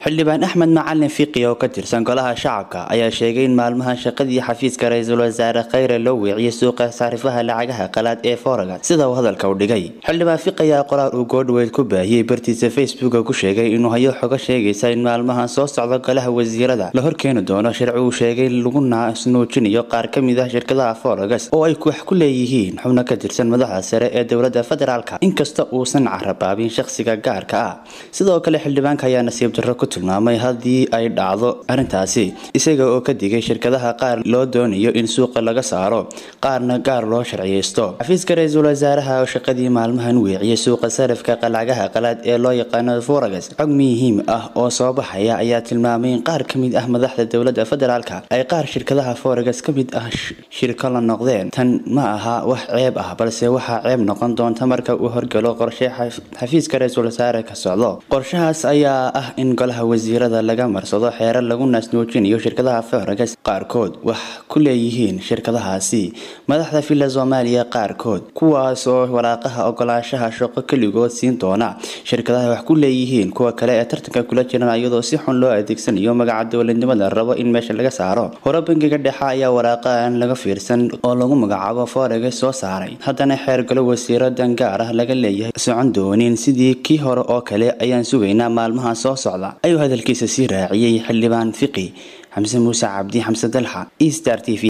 xildhibaan axmed macalin fiqi oo ka tirsan golaha shacabka ayaa sheegay in maalmahan shaqadii xafiiska ra-iisul wasaare khayre loo weeciyey suuqa saarifaha lacagaha qalaad ee foraga sida uu hadalka u dhigay xildhibaan fiqi ayaa qoraal uu goodhaweyd ku baahiyey bartiisa facebooka ku sheegay inuu hayo xogo sheegaysa in maalmahan soo socdo golaha wasiirada la horkeeni doono sharci uu sheegay lagu naasnuujinayo qaar ka mid ah shirkadaha foragas oo ay wax ku leeyihiin xubno ka tirsan madaxda sare ee dowladda federaalka inkasta uusan carabaabin shaqsiga gaarka ah sidoo kale xildhibaanka ayaa nasiib darro ku tilmaamay haddii ay dhacdo arrintaasi isaga oo ka digay shirkadaha qaar loo doonayo in suuqa laga saaro qaarna gaar loo sharciyeysto xafiiska ra-iisul wasaaraha oo shaqadii maalmahan weeciyay suuqa sarifka lacagaha qalaad ee loo yaqaano foragas xog muhiim ah oo soo baxaya ayaa tilmaamay in qaar ka mid ah madaxda dowladda federaalka ay qaar shirkadaha foragas ka mid ah shirko la noqdeen tan ma aha wax ceeb ah balse waxaa ceeb noqon doonta marka uu horgalo qorshe xafiiska ra-iisul wasaare ka socdo qorshahaas ayaa ah in golaha wasiirada laga marsado xeerar lagu naasnuujinayo shirkadaha foragas qaarkood wax ku leeyihiin shirkadahaasi madaxda villa soomaaliya qaarkood kuwaas oo waraaqaha ogolaashaha shaqo keligood siin doona shirkadaha wax ku leeyihiin kuwa kale ee tartanka kula jiran iyadoo si xun loo adeegsanayo magaca dowladnimada rabo in meesha laga saaro hore bangiga dhexe ayaa waraaqa aan laga fiirsan oo lagu magacaabo foragas soo saaray haddana xeer galo wasiiro dan gaar ah laga leeyahay socon doonin sidii kii hore oo kale ayaan sugaynaa maalmaha soo socda ayuu hadalkiisa sii raaciyey xildhibaan fiqi xamse muuse cabdi xamse dalxa e star t v